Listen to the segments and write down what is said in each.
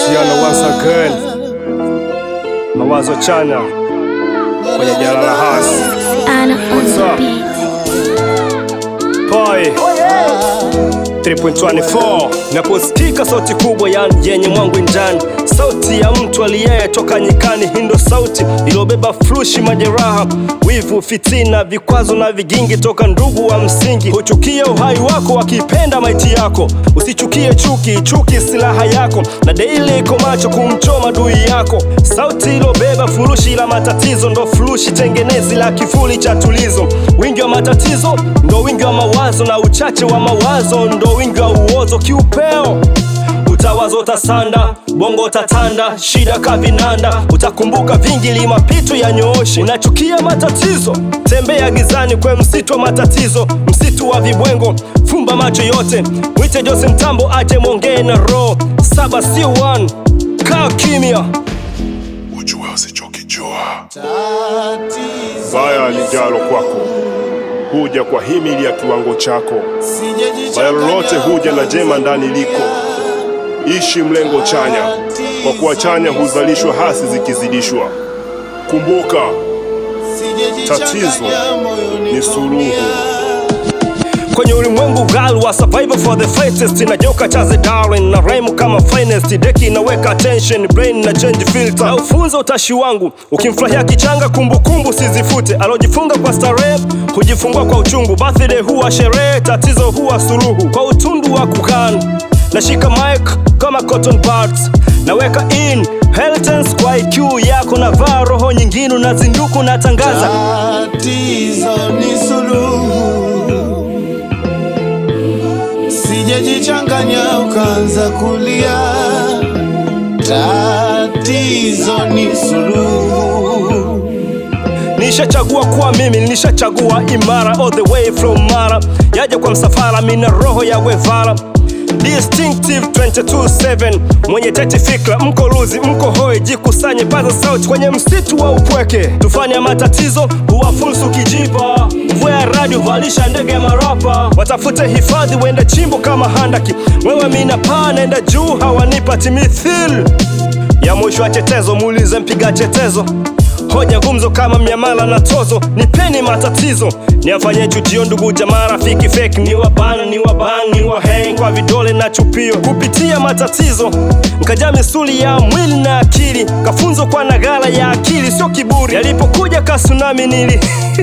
Mahusiano once again, mawazo chanya kwenye jala la hasi Anna on What's the up? beat. Poi 3.24 naposikika sauti kubwa yani yenye mwangwi ndani, sauti ya mtu aliyetoka nyikani. Hii ndo sauti iliyobeba furushi, majeraha, wivu, fitina, vikwazo na vigingi toka ndugu wa msingi. Huchukie uhai wako wakipenda maiti yako, usichukie chuki, chuki silaha yako, na daily iko macho kumchoma adui yako. Sauti iliyobeba furushi la matatizo ndo furushi tengenezi la kivuli cha tulizo. Wingi wa matatizo ndo wingi wa mawazo, na uchache wa mawazo ndo wingi wa uozo. Kiupeo utawazo utasanda, bongo utatanda, shida kavinanda, utakumbuka vingi li mapito ya nyooshi. Unachukia matatizo, tembea gizani kwe msitu wa matatizo, msitu wa vibwengo, fumba macho yote, mwite Jose Mtambo aje mwongee na roho saba, si one, kaa kimya. ujue usichokijua. Baya lijalo kwako huja kwa himili ya kiwango chako, baya lolote huja na jema ndani liko. Ishi mlengo chanya, kwa kuwa chanya huzalishwa hasi zikizidishwa. Kumbuka, tatizo ni suluhu. kwenye ulimwengu gal wa survival for the fittest inajoka chaze darling na rhyme kama finest deki inaweka attention brain na change filter na ufunza utashi wangu ukimfurahia kichanga kumbukumbu sizifute alojifunga kwa starehe hujifungua kwa uchungu birthday huwa sherehe tatizo huwa suluhu kwa utundu wa kukan nashika mic kama cotton buds naweka in Heltens kwa IQ yako na vaa roho nyingine unazinduku natangaza Tatizo ni suluhu, sijajichanganya ukaanza kulia. Tatizo ni suluhu, Nishachagua kuwa mimi, nishachagua imara all the way from Mara, yaja kwa msafara, mina roho ya Wevara Distinctive 227 mwenye teti fikra, mko luzi, mko hoi, jikusanye, paza sauti kwenye msitu wa upweke, tufanye matatizo huwafunsu kijipa, mvua ya radio valisha ndege ya marapa, watafute hifadhi, wende chimbo kama handaki, wewe mina paa, naenda juu, hawanipa timithil ya mwisho wa chetezo, muulize mpiga chetezo hoja gumzo kama miamala na tozo, nipeni matatizo niafanye chujio, ndugu jamaa, rafiki fake, ni wabana ni wabang ni waheng kwa vidole na chupio, kupitia matatizo nkaja misuli ya mwili na akili, kafunzo kwa nagala ya akili, sio kiburi. Yalipokuja kasunami nili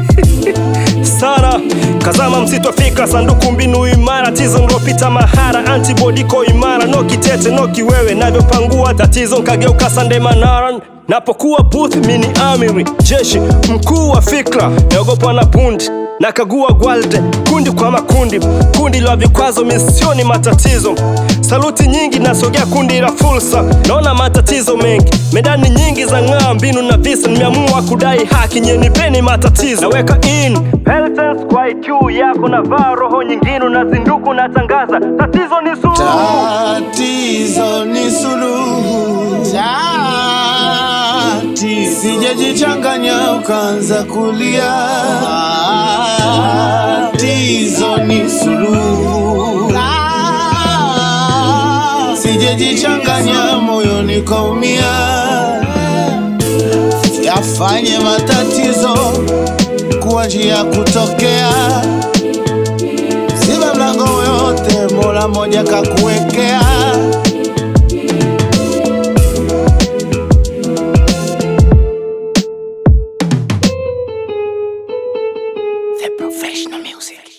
sana kazama msitu wa fikra, sanduku mbinu imara, tizo ndopita mahara, antibody ko imara, no kitete no kiwewe, navyopangua tatizo nkageuka sande manara napokuwa booth mini amiri jeshi mkuu wa fikra naogopwa na bundi nakagua gwalde kundi kwa makundi kundi la vikwazo misioni matatizo saluti nyingi nasogea kundi la fursa naona matatizo mengi medani nyingi za ng'aa mbinu na visa nimeamua kudai haki nyenipeni matatizo naweka in Peltens kwa IQ yako na vaa roho nyingine unazinduku natangaza tatizo ni suluhu tatizo ni suluhu. Tati, sijajichanganya ukaanza kulia. Tatizo ni suluhu. Sijajichanganya moyoni kaumia. Yafanye matatizo kuwa njia ya kutokea. Ziba mlango yote, Mola moja kakuwekea. The professional music.